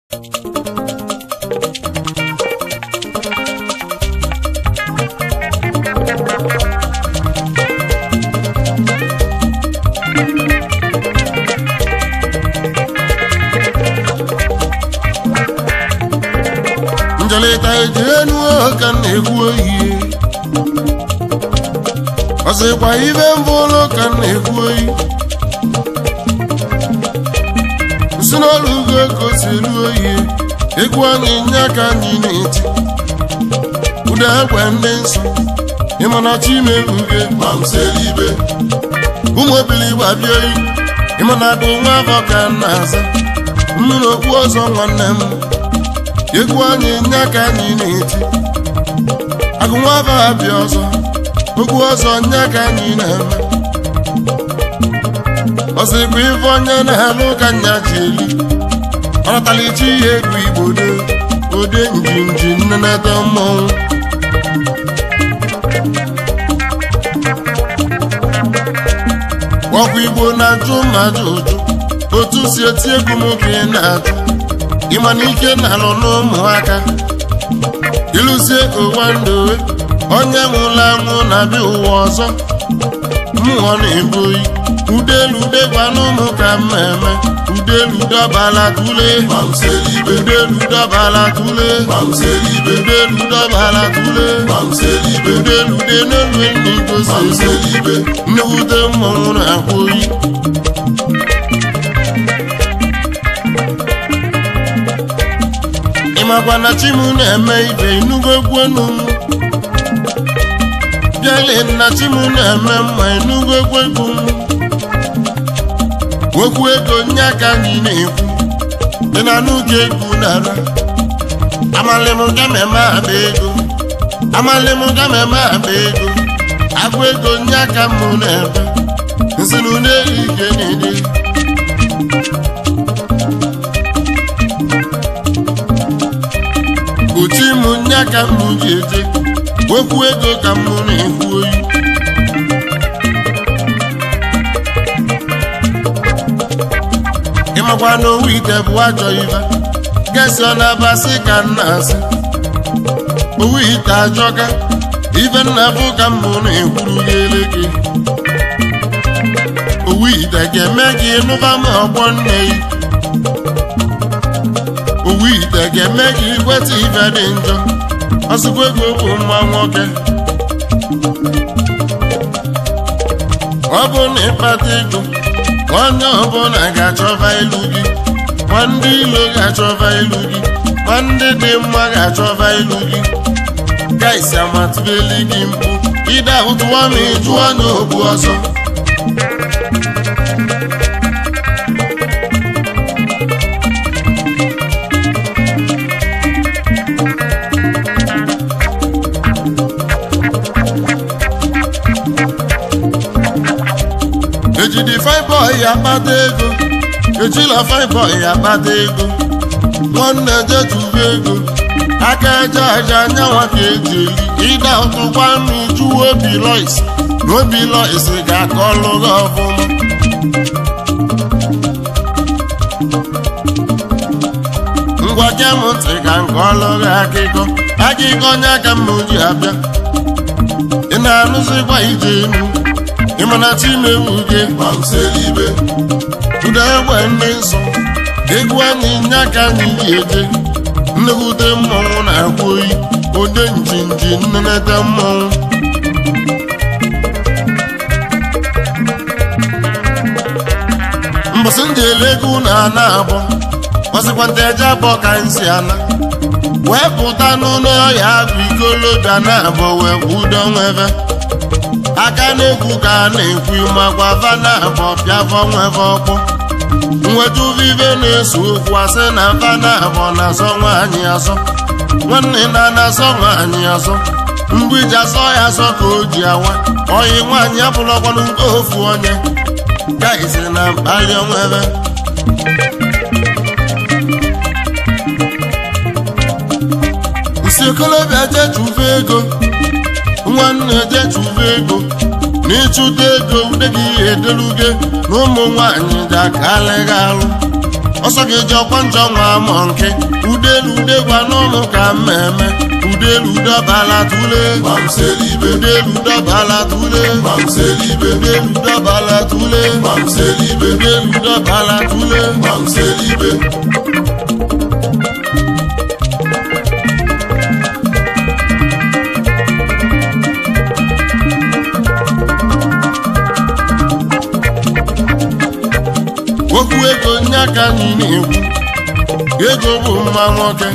njelịta eji enu ka m na-ekwu oyi ọsịkwa ibe mbụ ụlọ ka m na-ekwu oyi si n'ọrụ ugo ka o si eru oyi egwu anyị nye aka anyị na-eti ụda egwe ndị nsọ ịmana chimeruge ma m selibe ụmụ obili gbabie oyi ịmana bụ nwa afọ ka m na-aza mmiri okpu ọzọ nwanne m egwu anyị nye aka anyị na-eti agụ nwa afọ abịa ọzọ okwu ọzọ nye aka anyị na-eme ọsịkwa ife onye na-alụ ka nya ji eli ọnatalichi ihe egwu igbo do ode njinji nnenete mmọnwụ ọkụ igbo na-ajụ mmadụ ụjụ otu si eti egwu m ka ị na-ajụ ịma na ike na-alụ n'ụmụaka ịlụzie ụwa ndowe onye nwụrụ anwụ na-abịa ụwa ọzọ mmụọ na-ebu oyi udelude gwana ụmụ ka mmemme udelu dọbala tule udelu dọbala tule udelu dọbala tule udelude n'elu enyi gosi nnewute mmọnwụ na-akwa oyi ịmakwa na chimu na-eme ibe inugo gwenu m bịale na chimu na-eme mma inugo gwegwu m nwekwu ego nye aka anyị na-ekwu dị na n'oge egwu nara amalịm gameme aba ego amalịm gameme aba ego agụ ego nye aka mụ na-ebe nsinu na-eri ike na-ede uchi mụ nye aka mụ ji eje nwekwu ego ka mụ na-ekwu oyi ịmakwa na owu ite bụ ajọ ibe gesi ọ na-abasị ka nna asị owu ite ajọka ibe nna bụ ka mbụ na-ekwuru gị eleke owu ite ga-eme gị nụba ma ọgbọ nne gị owu ite ga-eme gị ikweta ibe dị njọ ọsịkwa ego bụ nwa nwoke ọ bụ na ịkpata ego onye ọbụla ga-achọba ilu gị ma ndị ilo ga-achọba ilu gị ma ndị dị mma ga-achọba ilu gị gaisi amatụbeli gị mkpu ide ahụtụwa ma ịjụọ n'ogbu ọzọ ejidi fine boy akpata ego ejila fine boy akpata ego nwanne jetuba ego aka eje aja anyanwa ka eji eli ịda ụtụkwa mmiju obi lois na obi lois ga-aka ọlụ gị ọfụma ngwa gee m ntị ka nke ọlụ gị akịkọ akịkọ onye aka mma oji abịa ị na-anụzikwa ije enu ịmana chimewu gị gbamselibe ụda egbe ndị nsọ egwu anyị nye aka anyị ji eje nnekwute mmọnwụ na-akwa oyi ode njinji nnenete mmọnwụ mbọsị ndị ele ego na ana abọ ọsịkwanta eje abọ ka nsi ana wee pụta n'ụlọ ọhịa bụ ikolobịa na abọ wee kwudo nwebe aka na-ekwu ka a na-ekwu makwa vana abọ pịavọ nweve ọkpọ nweta uvive na-eso okwu asị na vana abọ na-azọ nwaanyị azọ nwanne na na-azọ nwaanyị azọ mgbiji azọ ya azọ ka o ji awa oyi nwaanyị abụlọkwanụ nke ofu onye gaisi na mkpali onwebe nsi okolobịa jechuve ego nwanne jechuve ego na ịchụta ego ude gị edeluge na ụmụ nwanyị ji aka alịghị alụ ọsọ ga-eji ọkwa njọ nwa amọ nke udelu ude gwa n'ụlọ ka mmemme udelu dọbala tule Mamselibe, udelu dọbala tule Mamselibe, udelu dọbala tule Mamselibe, udelu dọbala tule Mamselibe, okwu ego nye aka anyị na-ekwu ego bụ mma nwoke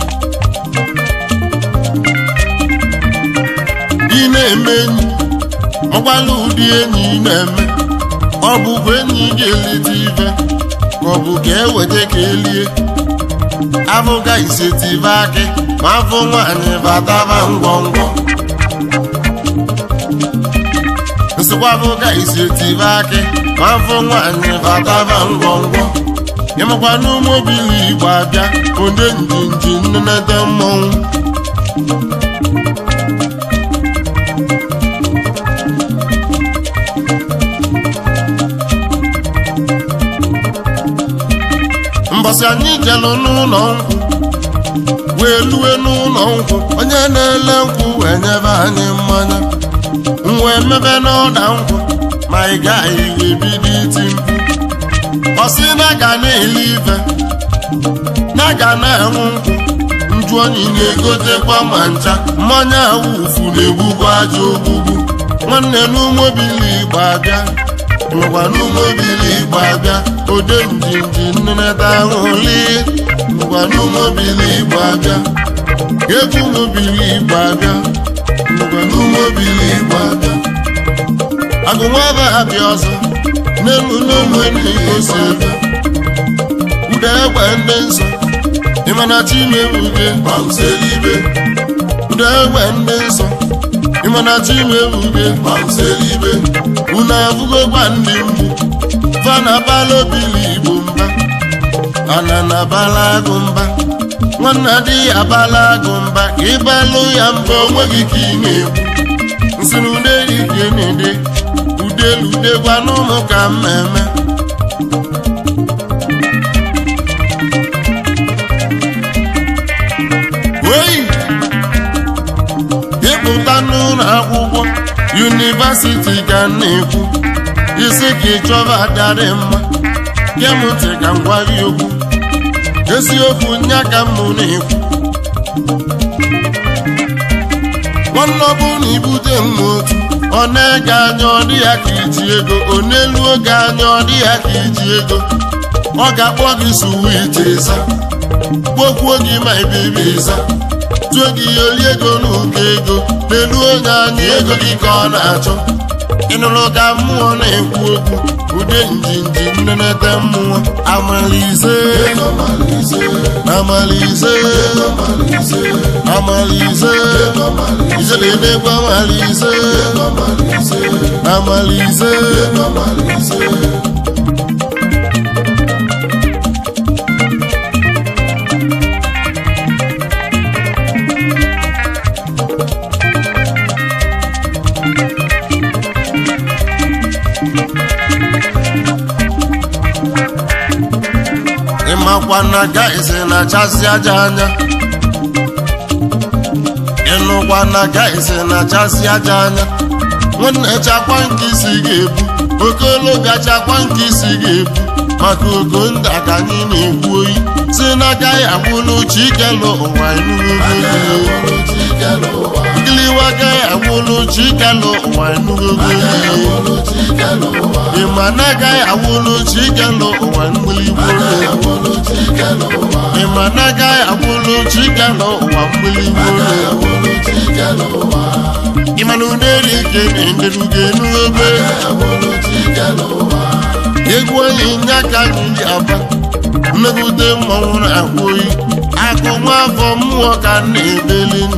ị na-eme enyi ọgbala ụdị enyi ị na-eme ọ bụkwa enyi ga-elite ife ka ọ bụ ka eweta ka elie abụga isetive akị ma afọ nwaanyị bataba ngwọngwọ nsịkwa abụga isetive akị ma afọ nwaanyị bataba ngwọngwọ ịmakwa n'ụmụbili igbo abịa onye njinji nnenete mmọnwụ mbọsị anyị jelụ n'ụlọ nkwụ wee lue n'ụlọ nkwụ onye na-ele nkwụ wee nyebe anyị mmanya nwa emebe n'ọda nkwụ ma ị gaghị wee bido iti mkpu ọ sị na ga na-ele ife na ga na-enwu nkwụ nju onyi na-egotekwa ma ncha mmanya awufu na-egbukwa aja ogbugbu nwanne n'ụmụbili igbo abịa ngwa n'ụmụbili igbo abịa ode njinji nneneta ahụli ngwa n'ụmụbili igbo abịa egwu ụmụbili igbo abịa ngwa n'ụmụbili igbo abịa agụnwaba abịa ọzọ n'elu n'elu n'ikosi ebe ude egbe ndị nsọ ịmana chimebuge Mamselibe, ude egbe ndị nsọ ịmana chimebuge Mamselibe, unu afụgokwa ndị mgbu fana bala obili igbo mba ana na bala agụ mba nwanna di ya bala agụ mba ka ịbalụ ya mba onweghị ka ị na-ekwu nsị na ude ike na-ede udelu ude gwa n'ụmụ ka mmemme oyi ịpụta n'ụlọ akwụkwọ yunivasiti ka m na-ekwu isi ka ịchọba adịrị mma kemụntị ka m gwa gị okwu eziokwu nya ka m na-ekwu nwanne ọ bụrụ na ibute m otu ọ na-ege anya ọ dị ya ka iji ego ọ n'elu oge anya ọ dị ya ka iji ego ọ ga-akpọ gị suwiti ịza kpokwuo gị ma ibibi ịza tụọ gị oli ego n'ụkọ ego n'elu onye anya ego gị ka ọ na-achọ ịnụrụ ka mmụọ na-ekwu okwu ude njinji nnenete mmụọ amalize Mamalize, amalize Mamalize, amalize ijeledekwa amalize Mamalize, amalize Mamalize, ịmakwa na gaịsị na-achasị aja anya ịnụkwa na gaịsị na-achasị aja anya nwanne chakwa nke isi ga-ebu okolobịa chakwa nke isi ga-ebu maka ogo ndị ka anyị na-ekwu oyi si n'aka ya gwụlụ chikelu ụwa enugogo giliwa ga ya gwụlụ chikelu ụwa enugogo ịma na agaghị awụlụ chikelu ụwa mgbiligbo ịma na agaghị awụlụ chikelu ụwa mgbiligbo ịma na uneri ike na-enderugo enugobe egwu onye nye aka anyị ji aba mmegide mmọnwụ na-ahụ oyi akụ nwa afọ mmụọ ka m na-ebeli nnu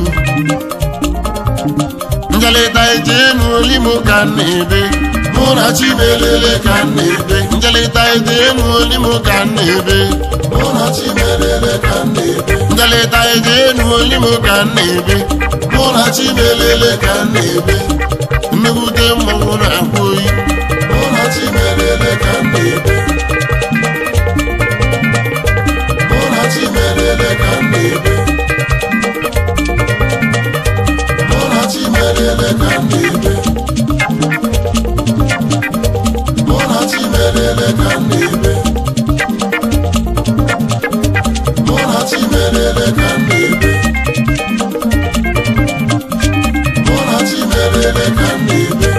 njelịta eje enu olimo ka m na-ebe mụ na chimelele ka m na-ebe njelịta eje enu olimo ka m na-ebe njelịta eje enu olimo ka m na-ebe mụ na chimelele ka m na-ebe mmegide mmọnwụ na-ahụ oyi merele ka m na-ebe mụ na chi merele ka m na-ebe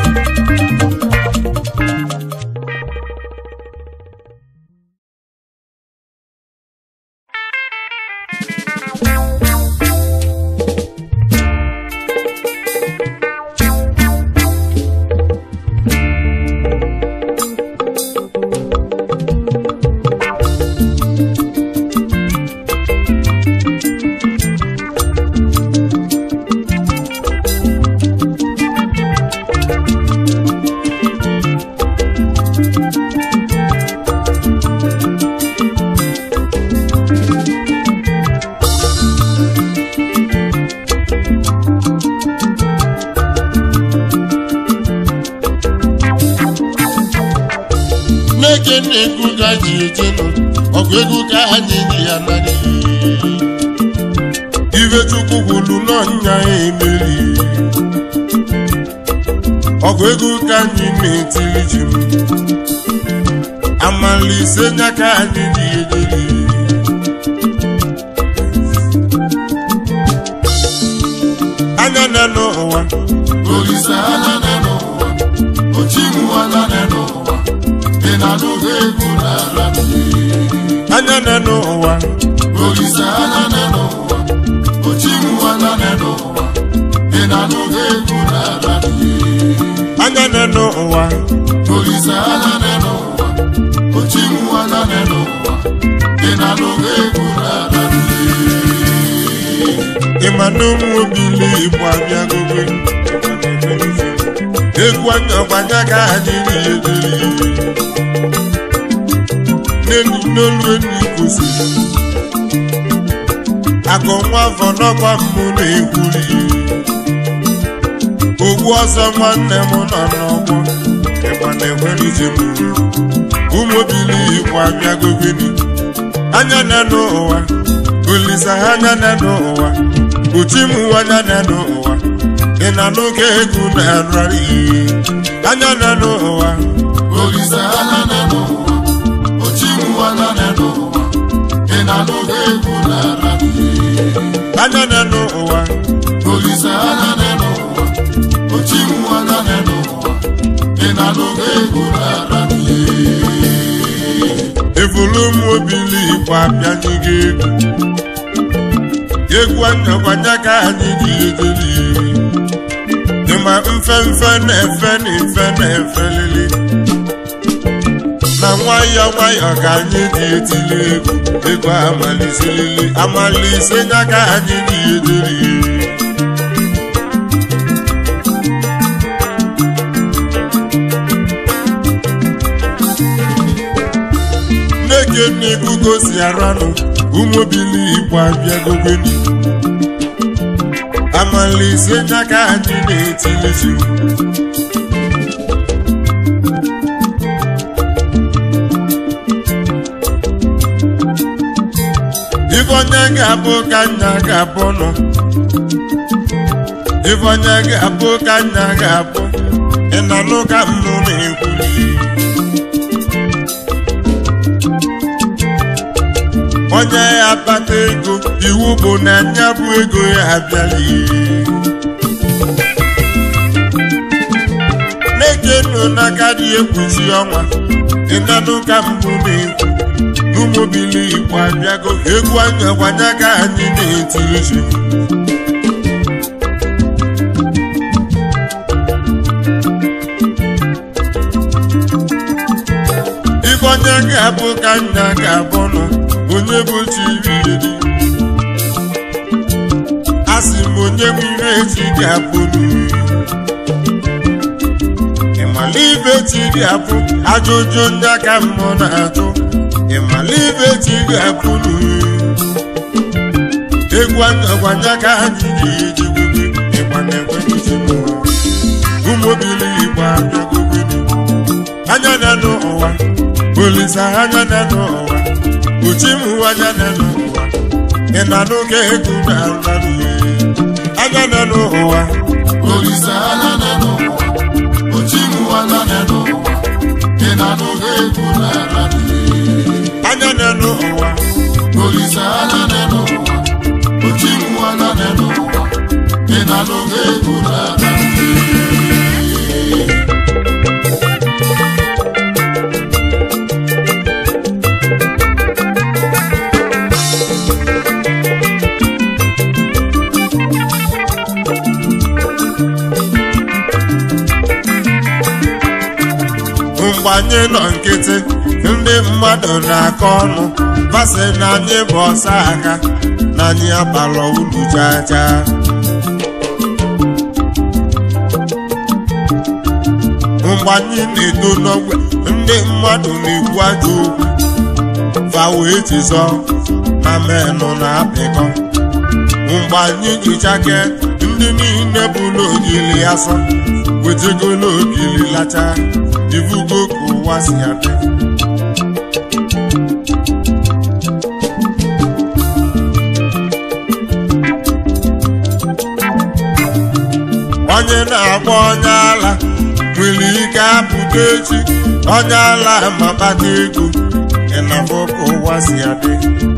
n'eke na-egwu ka ji ejenu ọgụ egwu ka anyị ji ya narị ibe chukwu gwulu n'ọnya emeri ọgụ egwu ka anyị na-etiri ji m amalise nya ka anyị ji ejeri anya na n'ụwa olise anya na n'ụwa ochimu anya na n'ụwa ị na-anụghị egwu n'ala anya na n'ụwa olise anya na n'ụwa ochimu anya na n'ụwa ị na-anụghị egwu n'ala anya na n'ụwa olise anya na n'ụwa ochimu anya na n'ụwa ị na-anụghị egwu n'ala ịma na ụmụ obili igbo abịagobe egwu anya ọgbanya ka anyị na-ederi n'enyi n'olu enyi kwụsịrị akụ nwa afọ n'ọkwa mbụ na-ekwuri ogbu ọsọ nwanne m nọ n'ọgbọ ịgba na-ekwere ije m ụmụ obili igbo abịagogeni anya na n'ụwa olisa anya na n'ụwa uchi m anya na n'ụwa ị na n'oge egwu na-ararị anya na n'ụwa olise anya na n'ụwa ochimu anya na n'ụwa ị na-anụghị egwu n'ala anya na n'ụwa olise anya na n'ụwa ochimu anya na n'ụwa ị na-anụghị egwu n'ala evulu m obili igbo abịanyị gị egwu egwu anyakwanya ka anyị ji ejeri ịma mfe mfe na-efe na efe na-efe lili na nwayọọ nwayọọ ka anyị ji etili egwu egwu amaliselili amalise nya ka anyị ji ejeri nneke nnekwu gosi aranụ ụmụbili igbo abịagogoni amalise nya ka anyị na-etilizi ife onye ga-abụ ka nna ga-abụ nọ ife onye ga-abụ ka nna ga-abụ ị na nụ ka mmụ na-ekwuli onye ya akpata ego iwu bụ na nya bụ ego ya abịala na-eke nụ n'aka dị ekpuchi ọnwa ịnanụ ka mbụ na-ekwu n'ụmụbili igbo abịago egwu anya gwanya ka anyị na-etiri ji ife onye ga-abụ ka nna ga-abụ nọ onye bụ chiriri a sị m onye bụ ire echi ga-abụ n'uri ịmala ibe chi ga-abụ ajụjụ ndị aka mmụọ na-ajụ ịmala ibe chi ga-abụ n'uri egwu anyagwanya ka anyị ga-eji gwebe ịgba na-ekwenyechi m ụmụbili igbo abịagogoni anya na n'ụwa olisa anya na n'ụwa uchimu anya na n'ụwa ị na n'oge egwu na nrarị anya na n'ụwa olise anya na n'ụwa ochimu anya na n'ụwa ị na-anụghị egwu n'ala anya na n'ụwa olise anya na n'ụwa mgbe anyị nọ nkịtị ndị mmadụ na-akọ ọnụ basị na anyị bụ ọsa aka na anyị abalọ ulu chaa chaa mgbe anyị na-eto n'ogbe ndị mmadụ na-ekwu ajọ okwu fa wee jizọ na menụ na-apịkọ mgbe anyị jichake ndị niile bụ n'ogili asọ wetego n'ogili lacha ivugo ka ụwa si adị onye na-agba onye ala nwere ike apụta echi onye ala ma kpata ego ịnafọ ka ụwa si adị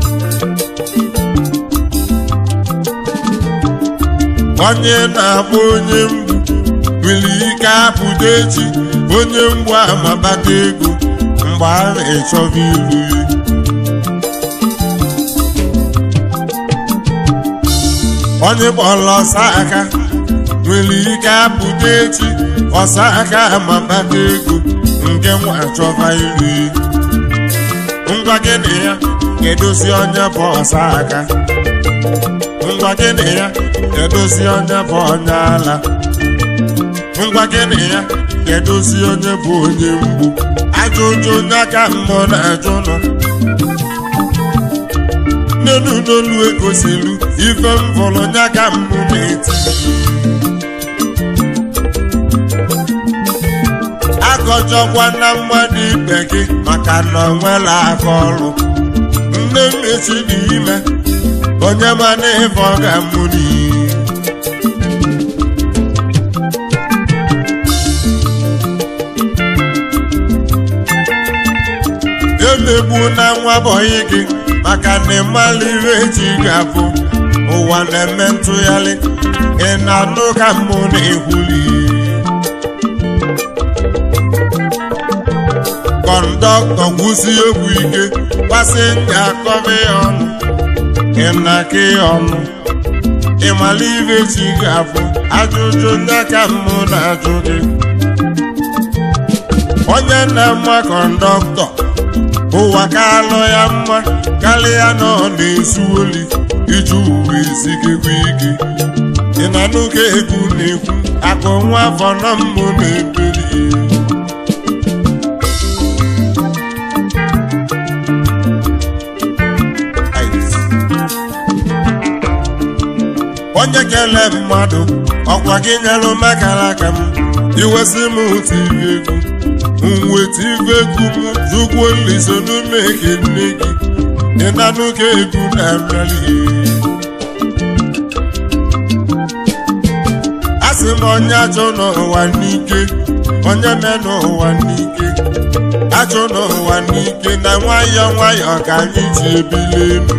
onye na-agba onye mgbu nwere ike apụta echi onye mgbu ama kpata ego mgbe a na-echọba ilu ya onye kpọrọ ọsa aka nwere ike apụta echi ọsa aka ama kpata ego nke nwa chọba ilu ya ngwa gịnị ya edozi onye bụ ọsa aka ngwa gịnị ya edozi onye bụ onye ala ngwa gịnị ya edozi onye bụ onye mgbu ajụjụ onye aka mmụọ na-ajụ nọ nnenu n'olu egosilu ife m fọrọ onye aka mmụ na-eti akọjọkwa na mmadụ ibe gị maka na ọ nwela aka ọrụ nne m echi dị ime onye mana ife ọ ga-amụ n'iyi emegbu na nwa bọyị gị maka na ịmala ihe eji ga-abụ ụwa na-eme ntụgharị ị na-anụ ka mmụ na-ekwuli kọndọktọ gwụsi egwu ike pasenja akọba ya ọnụ ị na-aka ya ọnụ ịmala ihe eji ga-abụ ajụjụ ndị aka mmụ na-ajụ gị onye na-ama kọndọktọ ụwa ka alụ ya mma karịa na ọ na-ezu oli iji uwe ezigekwa ike ị na n'oge egwu na-ekwu akụ nwa afọ na mmụ na-ebeli onye kele mmadụ ọkwa gị nyelụ makara aka m iwesị m otu ibe egwu nweta ife egwu m jụkwuo nliso n'ume eke nne gị ịnanụ ka egwu na-abịali a sị m onye achọ n'ụwa n'ike onye me n'ụwa n'ike achọ n'ụwa n'ike na nwayọọ nwayọọ ka anyị ji ebili elu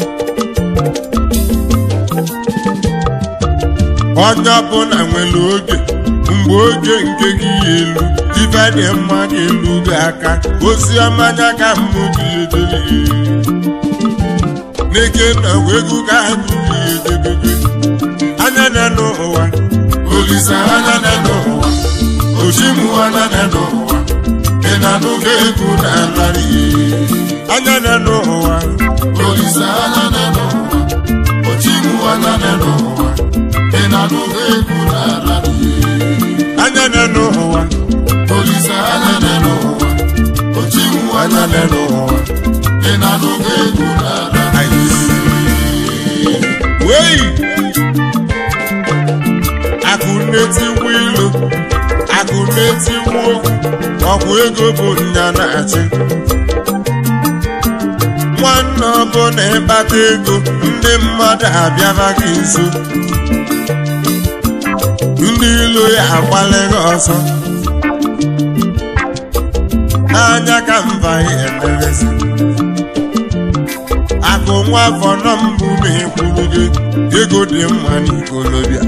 onye ọbụla nwere oge mgbe oge nke gị ya elu ife dị mma ga-elu gị aka ozi ọmanya ka mmụ gị edebe n'ike na egwu ka anyị gị edebebe anya na n'ụwa Olise anya na n'ụwa Ochimu anya na n'ụwa Ị na-anụga egwu na-alarị anya na n'ụwa Olise anya na n'ụwa Ochimu anya na n'ụwa Ị na-anụga egwu na-alarị anya na n'ụwa Olise anya na n'ụwa Ochimu anya na n'ụwa Ị na-anụga egwu na-alarị wei akụ na-etiwu ilu akụ na-etiwu okwu ọkwa ego bụ nya na-achị nwanne ọbụla ịkpata ego ndị mmadụ abịara gị nso ndị ilo ya agbalịghị ọsọ anya ka mba ya emerezi akụ nwa afọ nọ mbụ na-ekwuru gị ego dị mma n'ikolobịa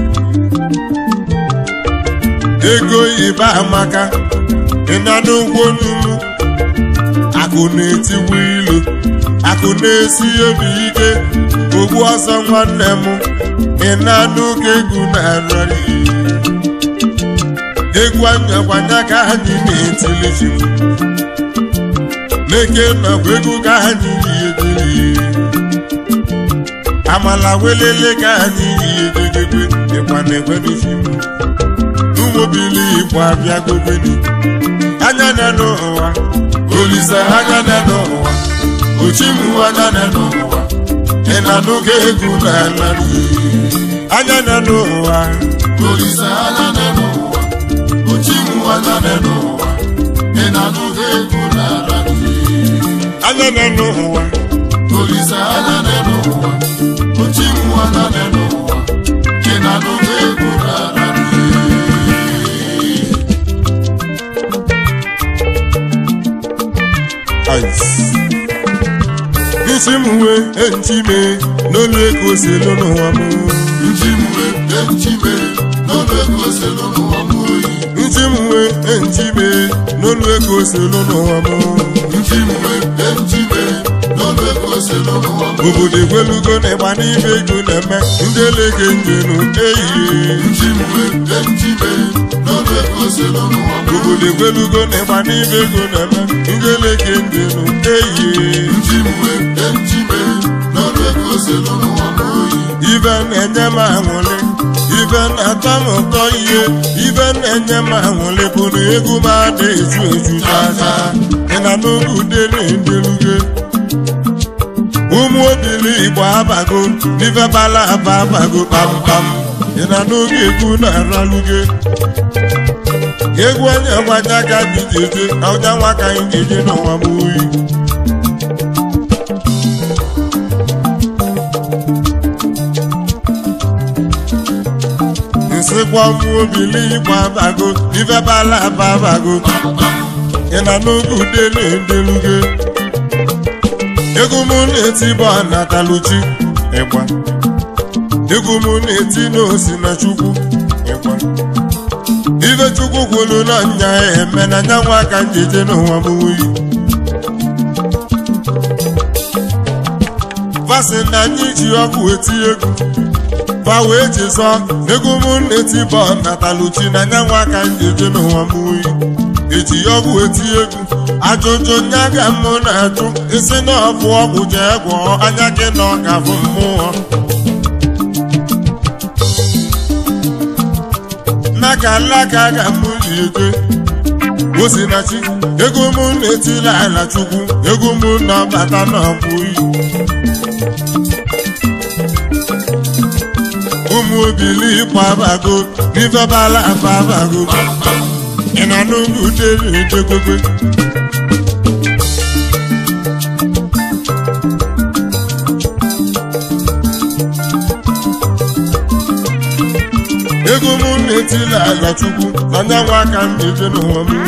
ego ibe amaka ịna n'ụgwọ n'ugwu akụ na-etiwu ilu akụ na-esi obi ike ogbu ọsọ nwanne m ịna n'ụka egwu na-arịrị egwu anyakwanya ka anyị na-etili ji n'eke nakwa egwu ka anyị na-etili amala welele ka anyị na-ededebe ịkwa na-ekwedozi ụmụbili igbo abịa gobeni anya na n'ụwa olise anya na n'ụwa ochimu anya na n'ụwa ị na-anụgo egwu n'ala anya na n'ụwa Olise anya nọ n'ụwa Ochimu anya nọ n'ụwa Ị na-anụgo egwu n'ala anya na n'ụwa Olise anya nọ n'ụwa Ochimu anya nọ n'ụwa Ị na-anụgo egwu n'ala isi m wee echime n'olu ego selu n'ụwa m Nchimwe echime n'ọnụ ego selu n'ụwa m oyi isi m wee echime n'olu ego selu n'ụwa m Nchimwe echime n'ọnụ ego selu n'ụwa m obodo egwelugo na ịgba n'ime ego na-eme ndị elege njenu ehihie Nchimwe echime n'ọnụ ego selu n'ụwa m obodo egwelugo na ịgba n'ime ego na-eme ndị elege njenu ehihie Nchimwe echime n'ọnụ ego selu n'ụwa m oyi ibe na-enye m aṅụrị ibe na-atọ m ụtọ ihe ibe na-enye m aṅụrị bụ na egwu m ada eju eju n'aka ị na n'oge ude na-endeluge ụmụ obili igbo abago n'ife bala aba abago kpamkpam ị na n'oge egwu na-araluge egwu onye gbanya ka anyị ji eje ọja nwa ka anyị ga-eje n'ụwa m oyi nsịkwa ụmụ obili igbo abago ife bala aba abago ị na n'oge ude na-endeluge egwu m na-eti bụ anataluchi ịgba egwu m na-eti n'osi na chukwu ịgba ife chukwu kwuru na nya ya eme na nyanwa aka njeje n'ụwa m wuyi fasị na anyị ji ọkụ eti egwu fa wee jizọ egwu m na-eti bụ nataluchi na nyanwa aka njeje n'ụwa m wuyi eji ọgwụ eti egwu ajụjụ nya ga mụ na-ajụ isi na ọbụ ọgwụ jee gwọọ anya gị na ọka bụ mmụọ n'aka alaka ga mụ ji eje osinachi ego mụ na-etila ala chukwu ego mụ na-abata n'ọbụ iyi ụmụ obili ịkwa abago n'ife bala aba abago ị na n'ụlọ udere edegobe ego m na-etila ala chukwu na nyanwa aka m na-eje n'ụwa m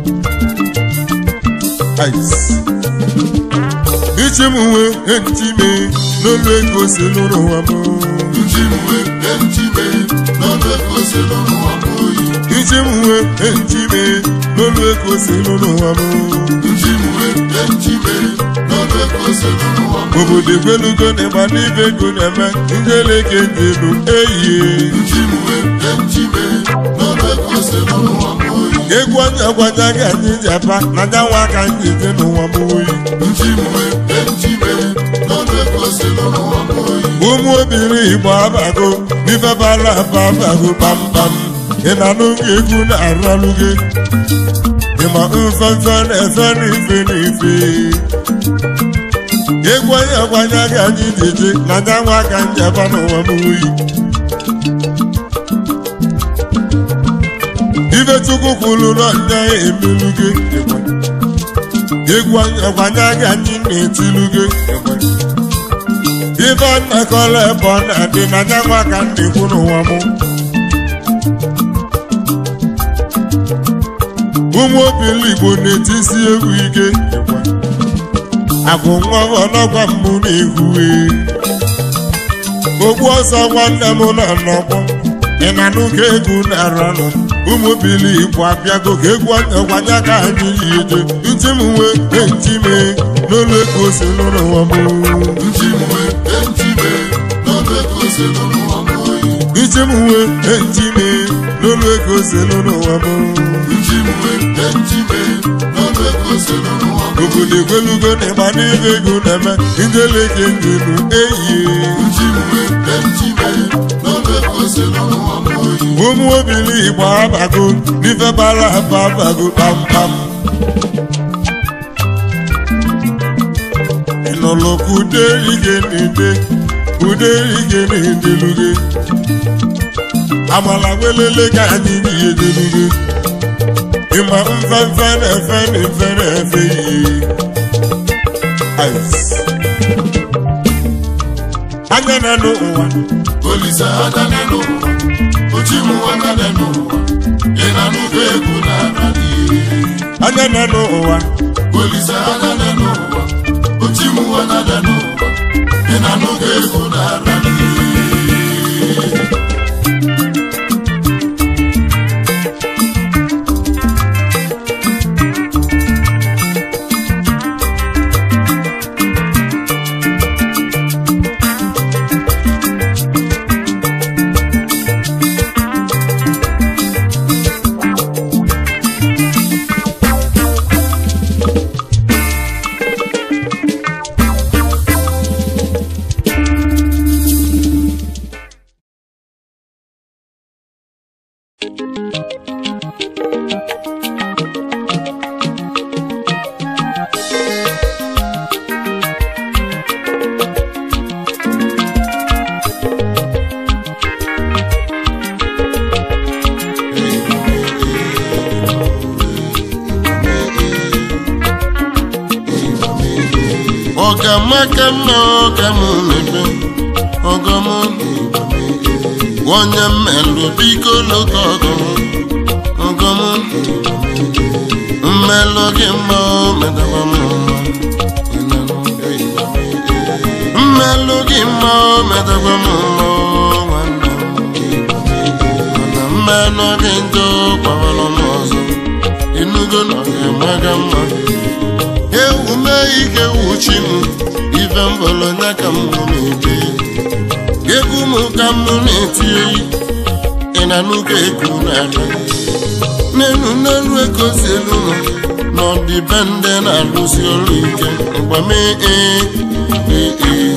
ichi m wee echime n'olu ego si n'ụwa m Nchimwe echime n'ọnụ ego selu n'ụwa m oyi ichi m wee echime n'olu ego si n'ụwa m Nchimwe echime n'ọnụ ego selu n'ụwa m obodo egwelugo na ịgba n'ibe ego na-eme ndị eleke dị elu ehihie Nchimwe echime n'ọnụ ego selu n'ụwa m oyi egwu onye ọgwaja gị anyị ji apa na nyanwa aka anyị je n'ụwa m oyi Nchimwe echime n'ọnụ ego selu n'ụwa m oyi ụmụ obiri igbo abago n'ife bara aba abago kpamkpam ị na n'oge egwu na-aralụ gị ịma mfefe na-efe n'ife n'ife egwu onye ọgwanya gị anyị ji eje na nyanwa aka njaba n'ụwa m oyi ife chukwu kwuru na nya ya emelu gị egwu ọgwanya gị anyị na-etilu gị ife nnakọrọ ebe ọ na-adị na nyanwa ka m na-ekwu n'ụwa m ụmụ obili igbo na-etisi egwu ike abụ nwa ọnọgwa mbụ na-ehue ogbu ọsọ nwanne m nọ n'ọgbọ ị na n'ụka egwu na-aranụ ụmụ obili igbo abịago ka egwu ọnyagwanya ka anyị yi eje ntị m wee enti mee n'olu ego si n'ụwa m Nchimwe echime n'ọnụ ego selu n'ụwa m oyi ije m wee enti mee n'olu ego selu n'ụwa m njiwe njiwe n'ọnụ ego selu n'ụwa m obodo egwelugo na ịgba n'ibe ego na-eme njeleke njenu eyie njiwe njiwe n'ọnụ ego selu n'ụwa m oyi ụmụ obili igbo abago n'ife bara aba abago kpamkpam ịnụlụ ka ude ige n'ide ude ige n'edeluge amala welele ka anyị ihe deluge ịma mfefe na-efe na efe na-efe ihe Ice. anya na n'ụwa olise adane n'ụwa ochimu adane n'ụwa ị na-anụgo egwu na-ara n'ihe anya na n'ụwa olise adane n'ụwa ochimu adane n'ụwa ị na-anụgo egwu na-ara n'ihe ọgamaka mma ọga m mebe ọgọm onye mmelụ biko lụta ọgọm ọgọm mmelụ gị mma o medaba m mma mmelụ gị mma o medaba m mma o nwanne m mana mmelụ gị njọ gbawara m ọzọ ịnụgo na ọ ga-emaga mma ewu mee ike wuchi m ife mbọlọnya ka m na-ebe egwu m ka m na-eti oyi ị na n'ụka eku na-ala n'elu n'elu ego si elu nọ n'ọdịbendị na-alụsi ọrụ ike mgbame ee ee ee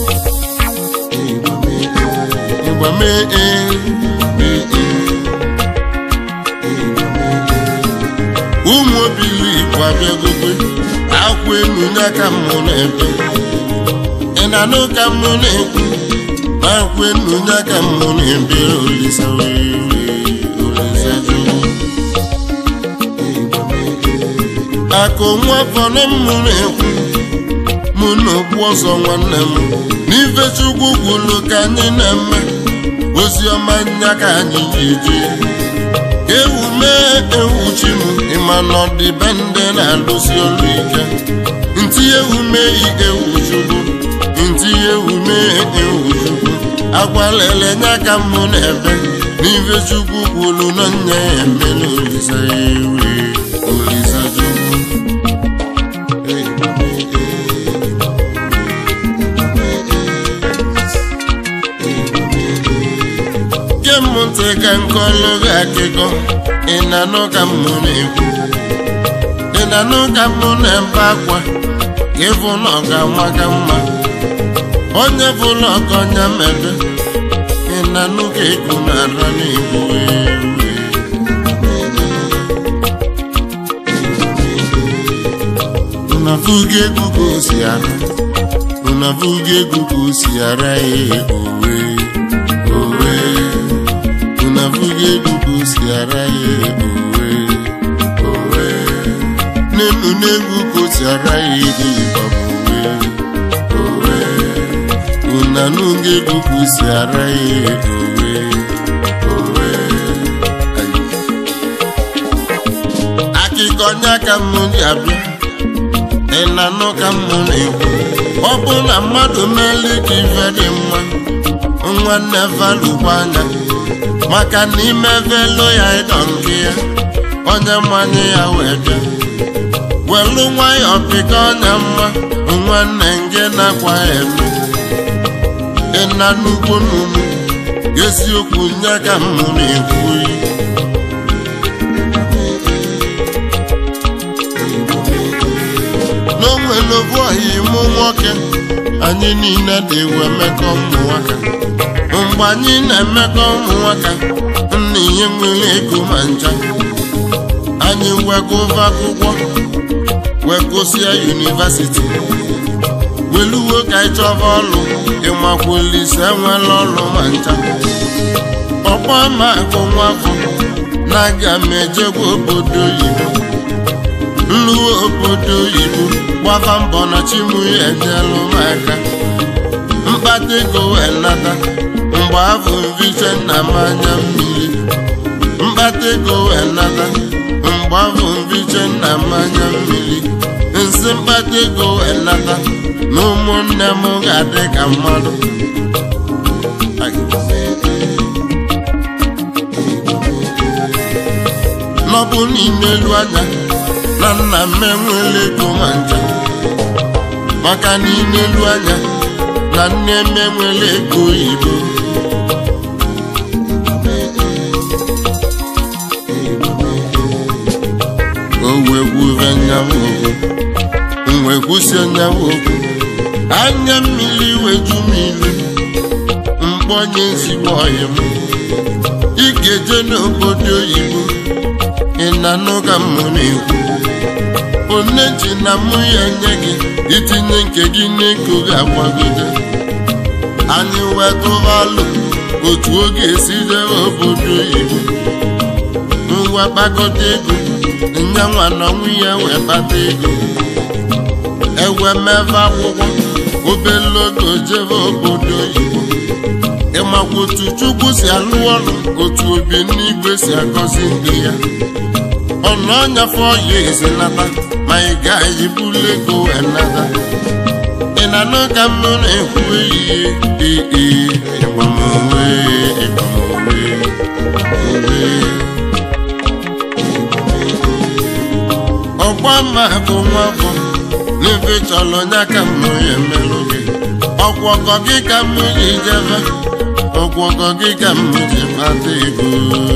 mgbame ee ee ee ụmụ obili igbo abịagokwe akwụ elu n'aka mmụ na-ebe ị na-anụ ka mmụ na-ekwu akwụ elu n'aka mmụ na-ebe olisa wee olisa jụụ akụ nwa fọrọ mmụ na-ekwu mụ na okpu ọzọ nwanne m n'ife chukwu kwuru ka anyị na-eme ozi ọma nya ka anyị ji eje ewu mee ewu chi m ịma na ọdịbendị na-alụsi ọrụ ike ntị ewu mee ewu chukwu ntị ewu mee ewu chukwu agwalele nya ka m na-ebe n'ife chukwu kwuru na nya ya emela olisa ewe olisa chukwu ge m ntị ka nkọlụ gị akụkọ ị na-anụ ka m na-ekwu ị na-anụ ka m na-ebe akwa ịfụ na ọ ga-anwa ka mma onye fụlụ ọkọnya mebe ị na-anụ ka egwu na-ara n'igbo unavuga egwu ka o si ara unavuga egwu ka o si ara ya owe owe unavuga egwu ka o si ara ya owe owe n'elu n'egwu ka o si ara ya ego ịbaba owe owe unanuga egwu ka o si ara ya owe owe akụkọ nya ka m ji abịa ị na-anụ ka m na-ekwu ọ bụ na mmadụ meeli ka ife dị mma nwanne valụkwa anya maka na ime velo ya ịdọ nke ya onye mmanye ya wee bịa welu nwayọọ pịka ọnya mma nwanne nge na-akwa ya eme ịna n'ugbo n'unu eziokwu nye ka m na-ekwu oyi n'onwere obu ọhịa ịmụ nwoke anyị niile dị ewe mmekọ ụmụ nwoke mgbe anyị na-emekọ ụmụ nwoke nna ihe nwere ego ma ncha anyị wegova akwụkwọ wegosịa yunivasiti weluwo ka anyị chọba ọlụ ịmakwulise enwela ọlụ ma ncha ọkpọ ma akụ nwafọ na-aga m ejegwa obodo oyibo nluwe obodo oyibo gbava mbọ na chimu ya enyelụ m aka mkpata ego wee nata mgbe afọ mviche nna m anya mmiri mkpata ego wee nata mgbe afọ mviche nna m anya mmiri nsị mkpata ego wee nata na ụmụnne m ga-adị ka mmadụ n'ọbụ n'ime elu anya na nna m enwela ego ma ncha maka n'ime elu anya na nne m enwela ego oyibo o wee gwuve nyawo okwu wee kwụsị nyawo okwu anya mmiri weju m ilu mkpọnye ezigbo ọyị m ị ga-eje n'obodo oyibo ị na-anụ ka m na-ekwu one ji na mụ ya nye gị itinye nke gị n'ego ga-agbagide anyị wetụvalụ otu oge esi jee obodo oyibo ngwa kpakọta ego nyanwa na nwunye wee kpata ego ewe mebe akwụkwọ obele oge jebe obodo oyibo ịmakwa otu chukwu si alụ ọrụ otu obi n'igwe si agọzi ndị ya ọnụ ọnyafe ọya ezinata ma ị gaghị bulu ego enata ị na-anụ ka m na-ekwu ehihie ee ịgbamowe ịgbamowe ọgba mma bụ nwafọ n'ebe chọrọ nya ka m ya emelụ gị ọgwọgọ gị ka m ji jebe ọgwọgọ gị ka m ji kpata ego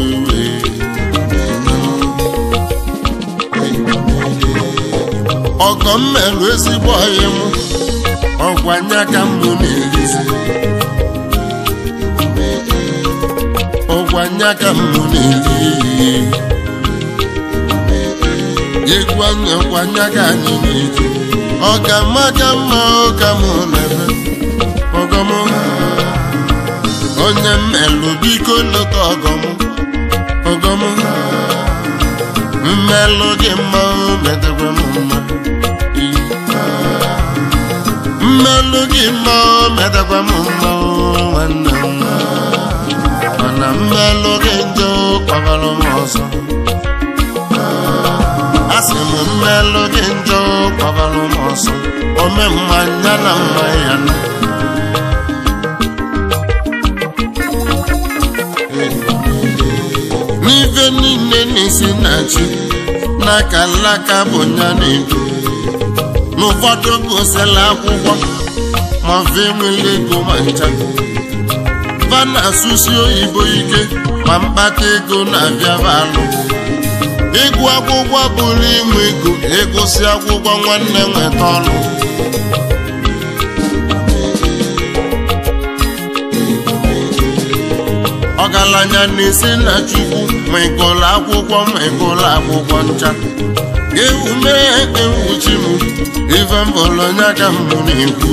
ọgọ m merụ ezigbo ọhịa m ọgwa nya ka m na-erizi ọgwa nya ka m na-eri egwu anya ọgwa nya ka anyị na-eji ọ ga mma ka mma ụka m na-eme ọgọm onye mmelụ biko lọta ọgọm ọgọm mmelụ gị mma metakwa m mma mmelụ gị mma metakwa m mma nwanne m mana mmelụ gị njọ kpagara m ọzọ asị m mmelụ gị njọ kpagara m ọzọ ome mmanya na mma ya na n'ife niile na-esi na chi n'aka nlaka bụ nya na-edu n'ụfọdụ gosila akwụkwọ ma fe nwere ego ma ncha va na-asụsi oyibo ike ma mkpata ego na-abịa alụ ịgụ akwụkwọ bụrụ inwe ego ịgụsị akwụkwọ nwanne nweta ọrụ ọgaranya na-esi na chukwu ma ịgụlụ akwụkwọ ma ịgụlụ akwụkwọ ncha ewu mee ewuchi m ife mbọlọnya ka m na-ekwu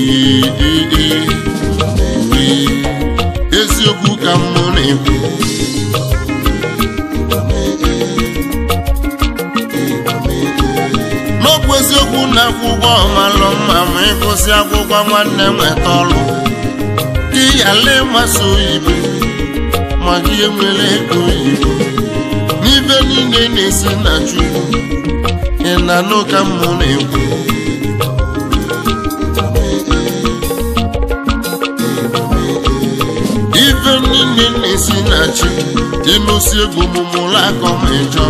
eziokwu ka m na-ekwu n'ọbụ eziokwu na akwụkwọ ọmalụ mma ma ịgụsị akwụkwọ nwanne nweta ọrụ gị yala ịmasị oyibo ma gị enwere ego oyibo n'ibe niile na-esi na chukwu ị na-anụ ka m na-ekwu ife niile na-esi na chi ịnụsi egwu mụmụrụ akọ ma ịjọ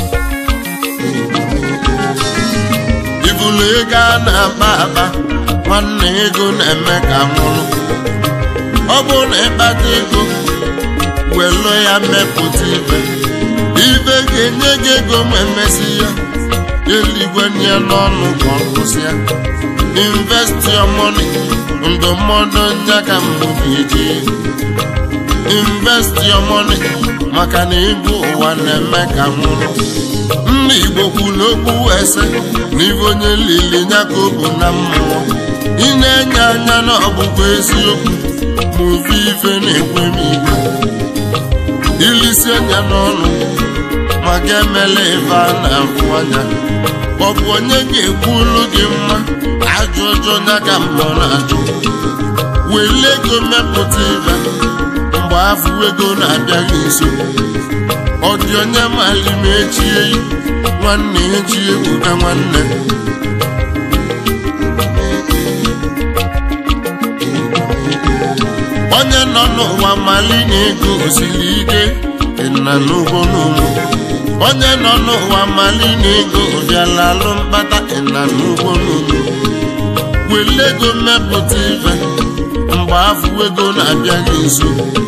ibulu ego a na-akpa akpa nwanne ego na-eme ka nwụrụ ọ bụrụ na ịkpata ego welu ya mepụta ibe ibe ga-enye gị ego ma emesi ya eluigwe nye n'ọnụ ka ọ kwụsịa invest your money ndụmọdụ nya ka m ga-eji invest your money maka na ego ụwa na-eme ka nwụrụ ndị Igbo kwuru okwu ese na ibe onye lili nya ka ọ bụ na mmụọ ị na-enye anya na ọbụbụ eziokwu ma ofe ife na-ekwe m igwe ilisi anya n'ọnụ maka emela ife a na-ahụ anya ọ bụ onye ga-ekwulu gị mma ajụ ọjọọ nya ka mmụọ na-ajụ wele ego mepụta ibe mgbe afọ ego na-abịaghị nso ọ dị onye mali ma echie nwanne echi ebuka nwanne onye nọ n'ụwa mali na ego osiri ike na n'ugbo n'ugbo onye nọ n'ụwa mali na ego bịala alụ mkpata na n'ugbo n'ugbo wele ego mmepụta ife mgbe afọ ego na-abịaghị nso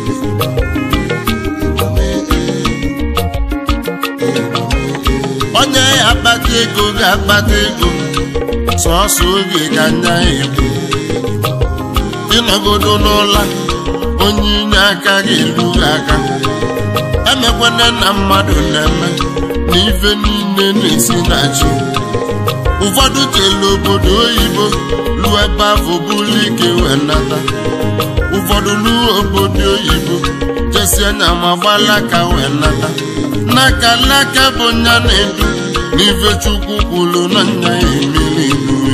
onye ya akpata ego ga-akpata ego sọọsọ oge ga nya egbu ịnọgodo n'ụla onye inye aka ga-elu gị aka emekwana na mmadụ na-eme na ife niile na-esi na chi ụfọdụ jelu obodo oyibo lụọ ebe afọ bụrụ ike wee nata ụfọdụ lụọ obodo oyibo jesi anya ma gbalaka wee nata n'aka n'aka bụ nya na-edu n'ife chukwu kwuru na nya ya emiri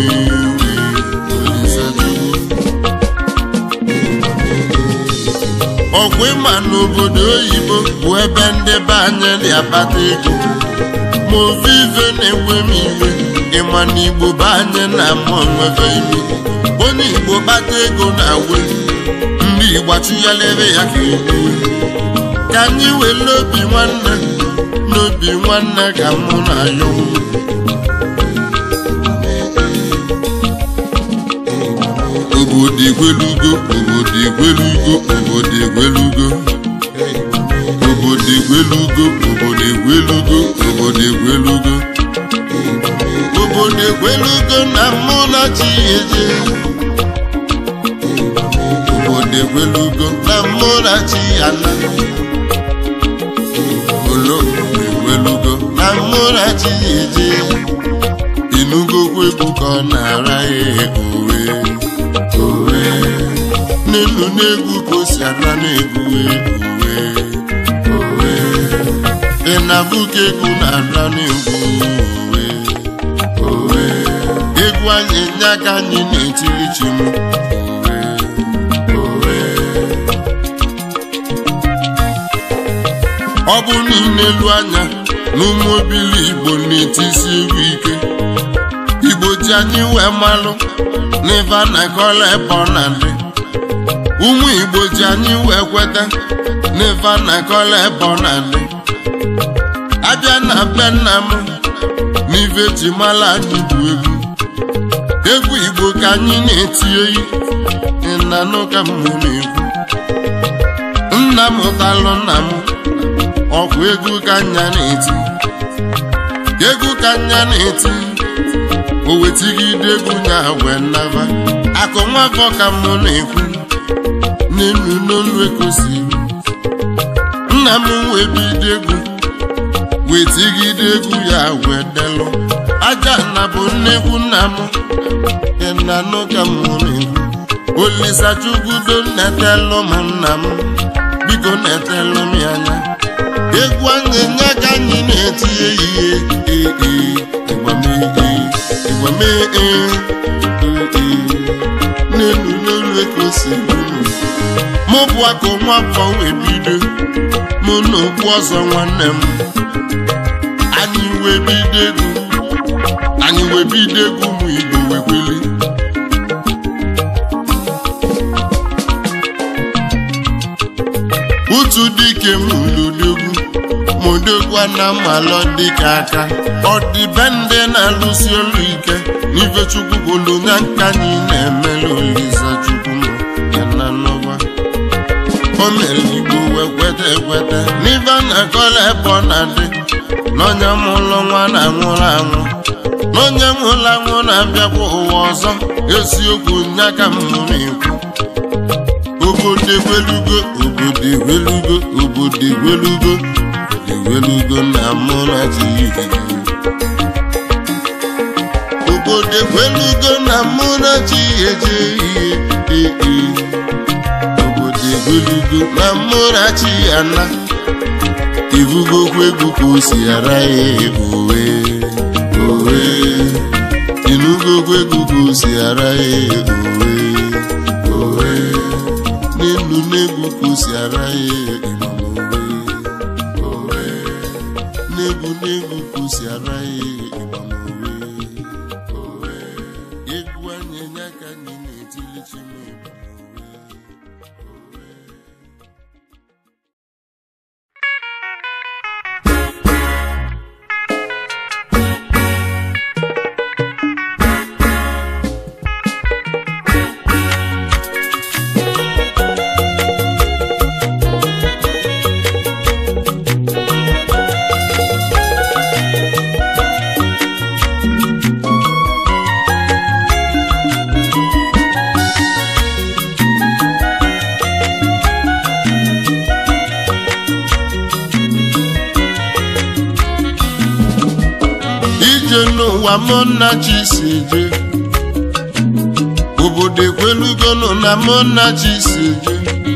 ọgwụ ịma n'obodo oyibo bụ ebe ndị be anyị dị akpata ego ma ofe ife na-enwe m iwe ịma na igbo be anyị na-ama onwebe ime onye igbo kpata ego na-awe ndị igbo achụghalere ya ka egbuwe ka anyị were obi nwanne n'obi nwanne ka mụ na ya obodo egwelugo obodo egwelugo obodo egwelugo obodo egwelugo obodo egwelugo obodo egwelugo obodo egwelugo na mụ na chi eje obodo egwelugo na mụ na chi ana olo egwelugo na mụ na chi eje inugokwu egwu ka ọ na-ara ya owe owe n'elu n'egwu ka o si ala n'egwu uwe owe ị na-abụ ka egwu na-ala n'egwu uwe owe egwu anyị nye aka anyị na-etiri chi m owe owe ọ bụ niile elu anya na ụmụ obili igbo na-etisi egwu ike igbo ji anyị wee malụ n'ife a na-akọla ebe ọ na-adị ụmụ igbo ji anyị wee kweta n'ife a na-akọla ebe ọ na-adị abịa na be nna m n'ife ji mala anyị bụ egwu egwu igbo ka anyị na-eti oyi ịnanụ ka m na-ekwu nna m ụtalụ nna m ọkwa egwu ka nya na-eti egwu ka nya na-eti o wetigide egwu nya wee naba akụ nwafọ ka mụ na-ekwu n'elu n'olu ekosiri nna m wee bido egwu wetigide egwu ya wee delụ aja na bụ nnekwu nna m ịnanụ ka mụ na-ekwu olisachukwudo netelụ m nna m biko netelụ m ya anya egwu anyị nye ka anyị na-eti ehihie ee ịgbamee ịgbamee ee n'elu n'elu eke osi mụ bụ akụ nwa afọ wee bido mụ na okpu ọzọ nwanne m anyị wee bido egwu anyị wee bido egwu ụmụ igbo wee kweli utu dike m ludogwu modogwa na mmalọ dịka aka ọ dị be ndị na-alụsi olu ike n'ife chukwu kwulu na nka anyị na-emela olisa chukwu m ya na n'ụwa o mere igbo wee kweta ekweta n'ife a na-akọla ebe ọ na-adị n'onye mụlụ nwa na-anwụrụ anwụ n'onye nwụrụ anwụ na-abịakwa ụwa ọzọ eziokwu nya ka m na-ekwu obodo egwelugo obodo egwelugo obodo egwelugo egwelugo na mụ na chi obodo egwelugo na mụ na chi eje ihe ee obodo egwelugo na mụ na chi ana ibugokwa egwu ka o si ara ya owe owe inugokwa egwu ka o si ara ya owe owe n'elu n'egwu ka o si ara ya ịmamowe owe n'egwu n'egwu ka o si ara ya ịmamowe owe egwu anyị nya ka anyị na-etili chimaowe owe ije n'ụwa mụ nna chi si je obodo ekwelugonụ na mụ nna chi si je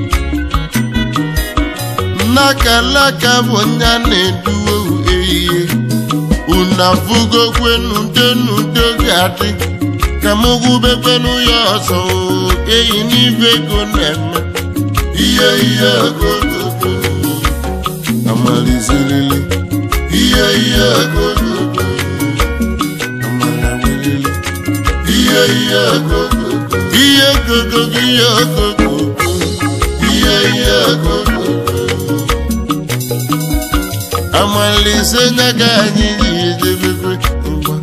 nnakalaka bụ nya na-eduwe ehihie una fugokwenu denudo ga-adị ka m gwubekwenu ya ọzọ oo, eyi n'ibe ego na-eme ihe ihe ogogogo amalizerele ihe ihe ogogogo amalawelele ihe ihe ogogogo ihe ogogogo ihe ogogogo ihe ihe ogogogo amalise nyaga anyị ji edebebe ngwa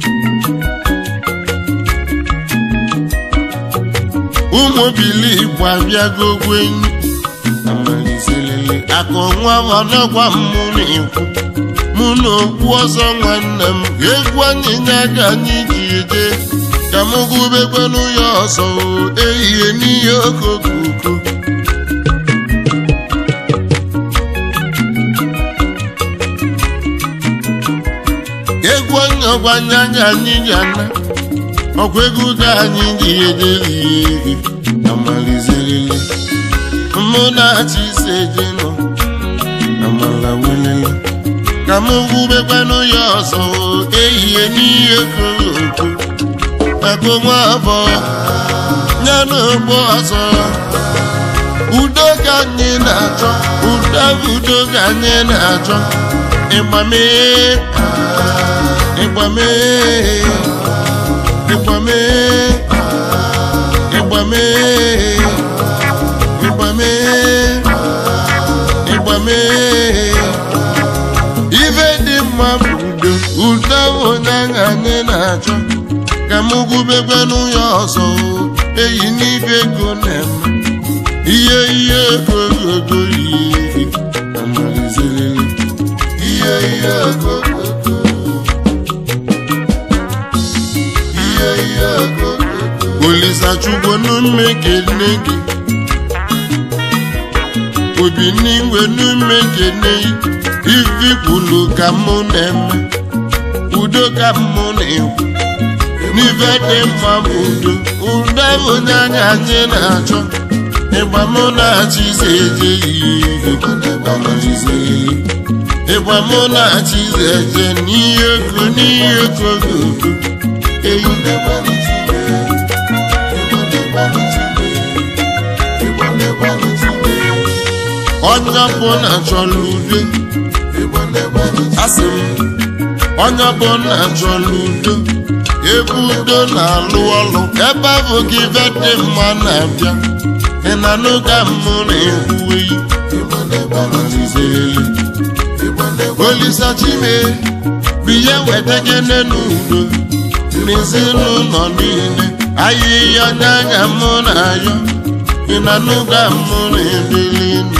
ụmụ bili igbo abịago gwenyi amaliselele akụ nwa ọnọgwa mụ na-ekwu mụ na okwu ọzọ nwanne m egwu anyị nyaga anyị ji eje ka m gụbekwanụ ya ọzọ o, ehihie n'ihe okokoko egwu onye ọgbanye anya anyị ji ana ọkwa egwu ka anyị ji ejelihe amalizerele mụ na-achị ise je nọ amala welele ka m gwubekwanụ ya ọzọ ehihie n'ihe koroko maka nwa abụọ ya na ogbo ọzọ udo ka anyị na-achọ udo bụ udo ka anyị na-achọ ịgbame ịgbame ịgbame ịgbame ịgbame ịgbame ife dị mma bụ udo udo bụ onye ahụ anyị na-achọ ka m gwubekwanụ ya ọzọ eyi n'ife ego na-eme ihe ihe ego ogogo ihe amalizerele ihe ihe ogogogo ihe ihe ogogogo olisachukwu n'ume kene gị obi n'igwe n'ume kene ifi kwulu ka mụ na-eme udo ka mụ na-ekwu n'ife dị mma bụ udo udo bụ onye anya anyị na-achọ ịgba mụ na-achị ise eje ihe ịgba mụ na-achị ise eje n'ihe ego n'ihe ego gogo eyi onye ọbụla chọrọ udo asị m onye ọbụla chọrọ udo ebe udo na-alụ ọlụ ebe ahụ gị ife dị mma na-abịa ị na n'oge mụ na-ekwuwe olisa chime biye weta gene n'udo n'ezinụlọ niile ahịhịa n'anya mụ na-ayọ ị na n'ụga mụ na-ebili elu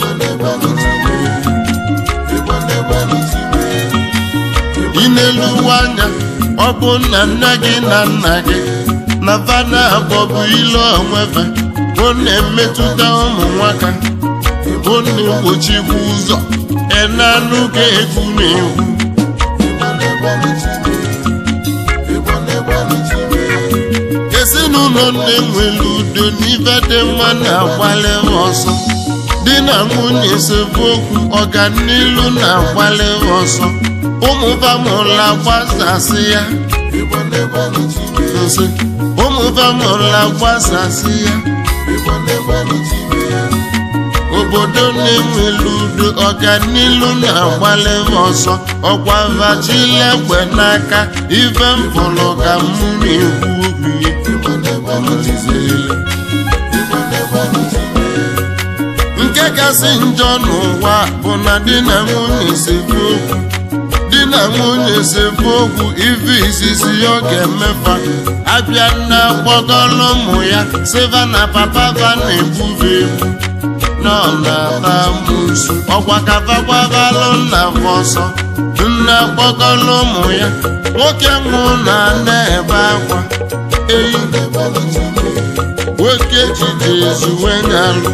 ị na-eluwe anya ọ bụ nna nne gị na nna gị na fana abụọ bụ ile onwefe bụ na-emetụta ụmụ nwaka bụ na-egbochikwa ụzọ enanụ ga-egwu na-egwu ezinụlọ na-enwere udo n'ife dị mma na-agbalị ọsọ di na nwunye esemokwu ọganilu na-agbalị ọsọ ụmụ famụla gbasasị ya nsị ụmụ famụla gbasasị ya obodo na-enwere udo ọganilu na-agbalị ọsọ ọkwa vachilegbe n'aka ife mpụrụ ka m na-ekwu okwu ya nke kasị njọ n'ụwa bụ na di na nwunye sekwu okwu di na nwunye sekwu okwu ife izizi ọ ga-emefa abịa na gbọgọrọ ụmụ ya siva na papa va na-egbuve egbu nọ na-ata musu ọkwa kavagwavalụ nna ọsọ nna gbọgọrọ ụmụ ya nwoke nwụ na na-ebe akwa eyi nwoke jide ezuwe nyalụ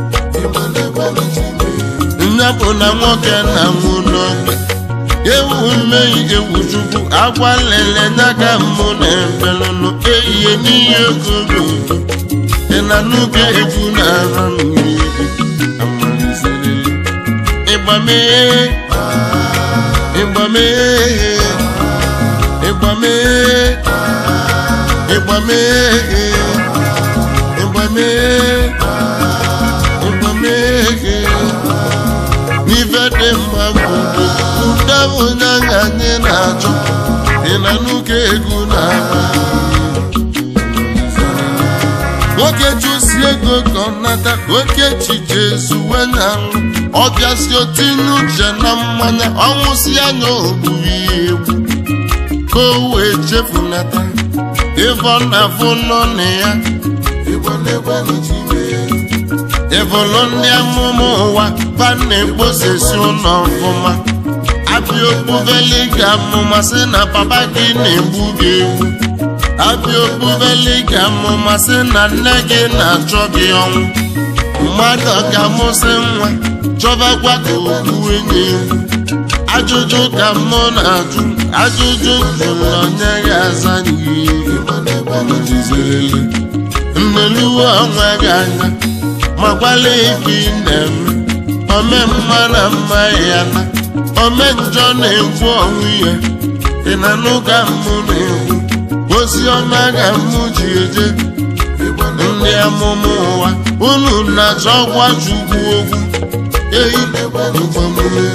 nne bụ na nwoke na nwụ n'ogbe ewu mmehie ewu chukwu agwa lele n'aka mbụ na ebelụnụ ehihie n'ihe ogogo dị na n'oge egwu na-ara mmiri ịgbamee ịgbamee ịgbamee ịgbamee ịgbamee ịgbamee n'ife dị mma bụ udo onye anya anyị na-achọ dị na n'ụka egwu na-aba nwoke chụsi ego ka ọ nata oke echiche ezuwe na nrụ ọ bịasi otinye uche na mmanya ọnwụsị anya ogburu ya egwu ka o wee chefunata ife ọ na-afụ nọ na ya ịbụlụ ndị amụma ụwa ba na-ekposesi ụlọ ọfụma abịa okpuveli ga amụma sị na papa gị na-egbu gị egwu abịa okpuveli ga amụma sị na nne gị na-achọ gị ọnwụ mmadụ ga-amụsị nwa chọbakwa ka okpu enyi egwu ajụjụ ka mụ na-ajụ ajụjụ jụrụ onye ga-aza n'ihe nneluwe onwe gị anya makwala ife ị na-eme ome mma na mma ya na ome njọ na-ekwu ọnwụ ya ị na n'ụka mụ na-ekwu ozi ọma ga mụ ji eje ndị amụma ụwa unu na-achọ gwa chukwu okwu eyi mgbamume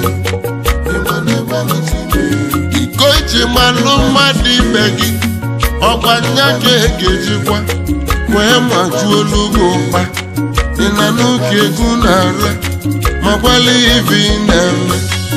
iko iji malụ mmadụ ibe gị ọkwa nya ka egejikwa wee majuo n'ugwu ụkpa ị na n'oge egwu na-ala ma gbalịa ibe ị na-eme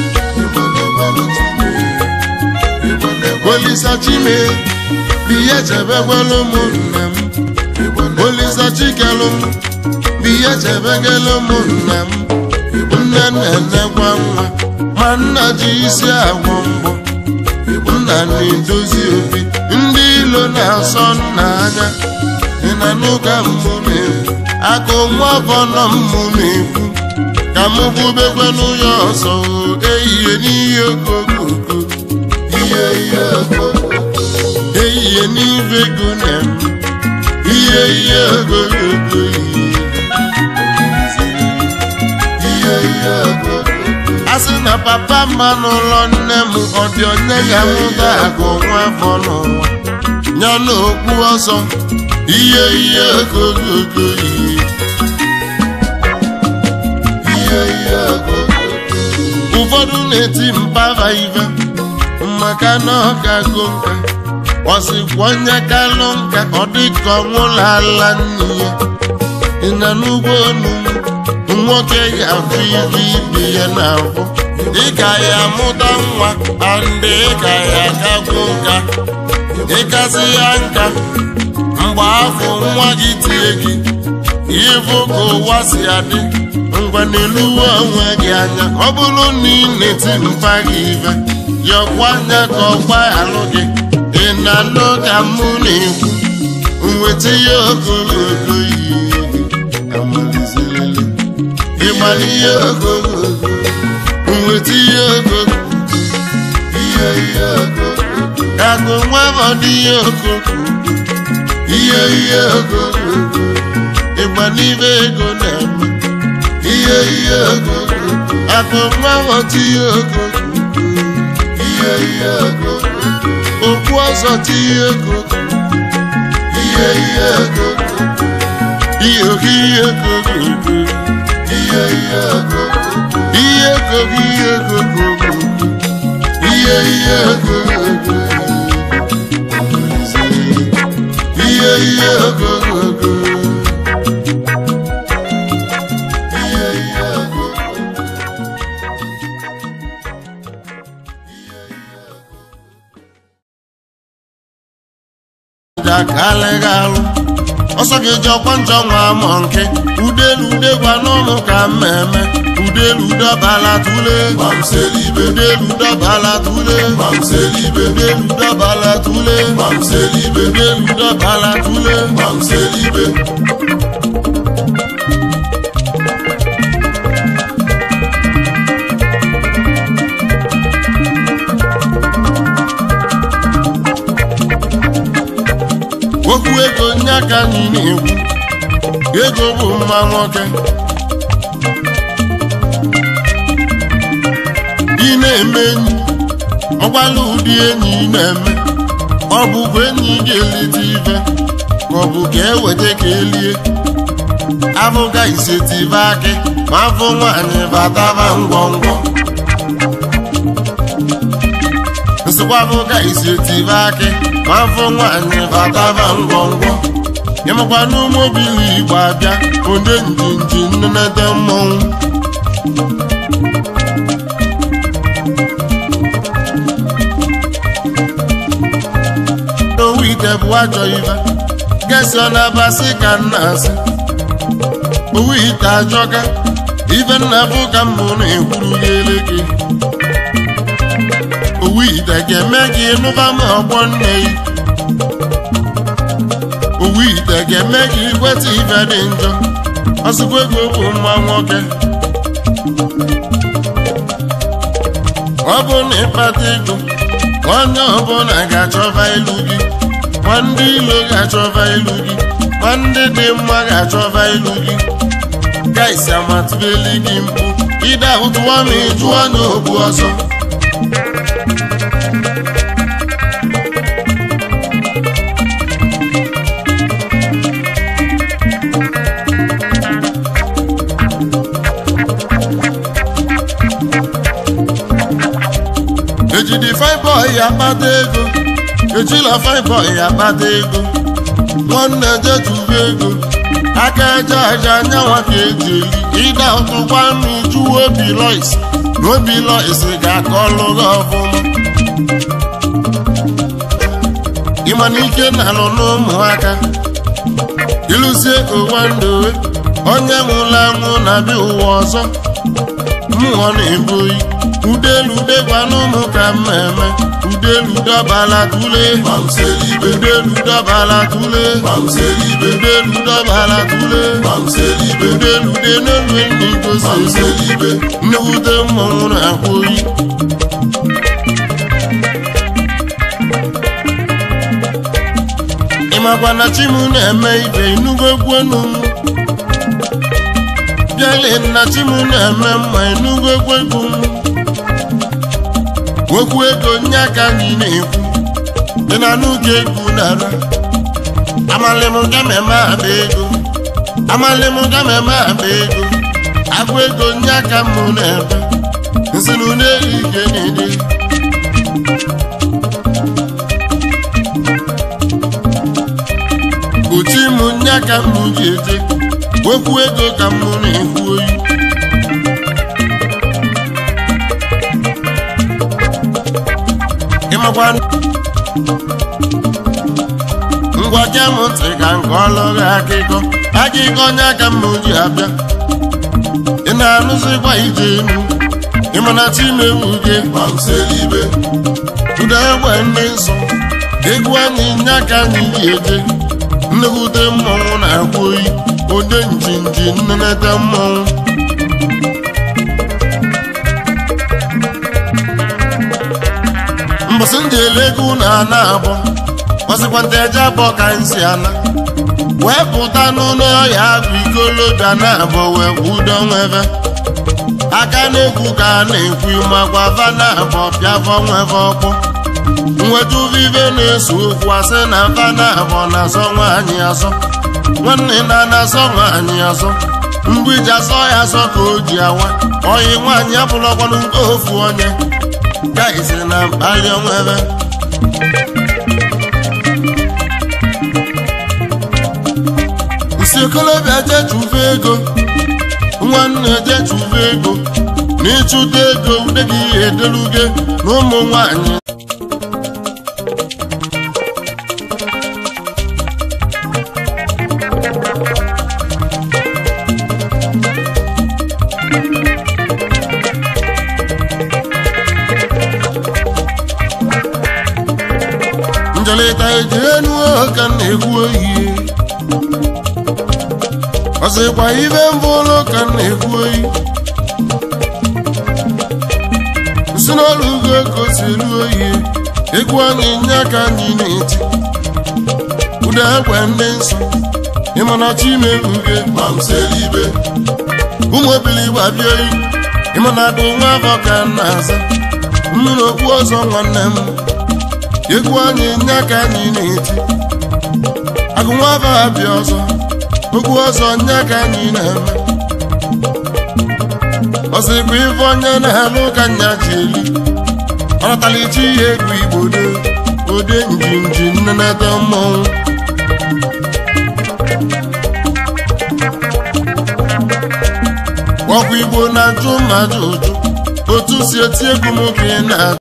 Olisa Chime biya chebegwala ụmụnna m Olisa Chikelụ biya chebegala ụmụnna m nne na-enekwa nwa ma nna ji isi agwọ mbọ nna na-edozi obi ndị ilo na-asọ nna anya ị na n'ụka mmụ na-ekwu akụ nwa afọ nọ mmụ na-ekwu ka m bubekwe n'ụyọ ọsọ ehihie n'ihe okokoko ihe ihe okoko ehihie n'ibe ego na-eme ihe ihe okokoko ihe ihe okoko a sị na papa mma n'ụlọ nne m ọ dị onye ya m ga-agụ nwa afọ n'ụwa ya na okpu ọsọ ihe ihe okokoko ihe ihe ihe okokoko ụfọdụ na-eti mpava ive maka na ọ ga-agụ nka ọ sịkwa onye kalụ nka ọ dịka ọnwụla ala nne ya ị na n'ugbo onu nwoke ga-afụ ibe ibe ya na-afụ ị ga ya amụta nwa andị ị ga ya agagwu nka ịkasị ya nka mgbe afọ nwa gị tie gị ịfụ ka ụwa si adị ngwa n'eluwe onwe gị anya ọ bụrụ na ị na-eti mpa gị ife yọkwa anya ka ọgba alụ gị ị na-anụ ka mụ na-ekwu nweta ihe ogologo yi amalizerele ịmara ihe ogologo nweta ihe ogologo ihe ihe ogologo kago nwa ọdị ihe ogologo ihe ihe ogologo ịgba n'ibe ego na-eme ihe ihe ogologo akụ nwa ọdị ihe ogologo ihe ihe ogologo okwu ọzọ ti ihe ogologo ihe ihe ogologo ihe oge ihe ogologo ihe ihe ogologo ihe ogogo ihe ogogo ihe ihe ogogo ihe ihe ogogo ihe ihe ogogo jakalịga alụ ọsọ gị ji ọkwa njọ nwa amọ nke udelu udegwa n'ụlọ ka mmemme udelu dọbala tule Mamselibe, udelu dọbala tule Mamselibe, udelu dọbala tule Mamselibe, udelu dọbala tule Mamselibe, okwu ego nye aka anyị na-ekwu ego bụ mma nwoke ị na-eme enyi ọgwala ụdị enyi ị na-eme ọ bụkwa enyi ga-elite ife ka ọ bụ ka eweta ka elie abụga isetive akị ma afọ nwaanyị bataba ngwọngwọ nsịkwa abụga isetive akị ma afọ nwaanyị bataba ngwọngwọ ịmakwa n'ụmụbili igbo abịa onye njinji nnenete mmọnwụ owu ite bụ ajọ ife gesi ọ na-abasị ka nna asị owu ite ajọka ife nna bụ ka mbụ na-ekwuru gị gị owu ite ga-eme gị nụba ma ọgbọ nne gị owu ite ga-eme gị ikweta ife dị njọ ọsịkwa ego bụ mma nwoke ọ bụ na ịkpata ego onye ọbụla ga-achọba ilu gị ma ndị ilo ga-achọba ilu gị ma ndị dị mma ga-achọba ilu gị gaisi amatụbeli gị mkpu ide ụtụwa ma ịjụ anya ogbu ọsọ ejidi fiboi akpata ego ejila fiboi akpata ego nwanne jetuba ego aka eje aja anyanwa ka eji eli ịda ụtụkwa mmiju obi lois na obi lois ga-aka ọlụ gị ọfụma ịma na ike na-alụ n'ụmụaka ịlụzie ụwa ndowe onye nwụrụ anwụ na-abịa ụwa ọzọ mmụọ na-ebu oyi udelu degwa n'ụmụ ka mmemme udelu dọbala tule Mamselibe, udelu dọbala tule Mamselibe, udelu dọbala tule Mamselibe, udelu de n'elu enyi gosi Mamselibe, nnewute mmọnwụ na-akwa oyi ịmakwa na chimu na-eme ibe inugo egwenu bịale na chimu na-eme mma inugo egwegu okwu ego nye aka anyị na-ekwu dị na n'oge egwu nara amalịm gameme aba ego amalịm gameme aba ego agụ ego nye aka mụ na-ebe nsinu n'elu ike na-ede uchi mụ nye aka mụ ji eje okwu ego ka mụ na-ekwu oyi ịmakwa ngwa gee m ntị ka nke ọlụghị akịkọ akịkọ onye aka m ji abịa ị na-anụzikwa ije enu ịmana chimewu gị gbamselibe ụda egbe ndị nsọ egwu anyị nya ka anyị ji eje nnekwute mmọnwụ na-akwa oyi ode njinji nnenete mmọnwụ mbọsị ndị elego na ana abụọ ọsịkwanta eje abụọ ka nsi ana wee pụta n'ụlọ ọhịa agụ ikolobịa na abụọ wee kwudo nwebe aka na-ekwu ka a na-ekwu makwa va na abụọ pịafọ nweve ọkpọ nweta uvive na-eso okwu asị na va na abụọ na-azọ nwaanyị azọ nwanne na na-azọ nwaanyị azọ mgbiji azọ ya azọ ka o ji awa oyi nwaanyị abụlọkwanụ nke ofu onye gaisi na mkpali onwebe nsi okolobịa jee chụva ego nwanne jee chụva ego na ịchụta ego ude gị edeluge na ụmụ nwanyị njelịta eji enu ka m na-ekwu oyi ọsịkwa ibe mbụlụ ka m na-ekwu oyi si n'ọrụ ugo ka o si elu oyi egwu anyị nye aka anyị na-eti ụda egbe ndị nsọ ịmana chimeruge gbamselibe ụmụ obili gbabie oyi ịmana dị nwa afọ ka m na-aza mmiri okwu ọzọ nwanne m egwu anyị nye aka anyị na-eti agụ nwa afọ abịa ọzọ okwu ọzọ nye aka anyị na-eme ọsịkwa ife onye na-eme ka nya ji eli ọnatalichi ihe egwu igbo do ode njinji nnenete mmọnwụ ọkwa igbo na-ajụ mmadụ ụjụ otu si eti egwu m ka ị na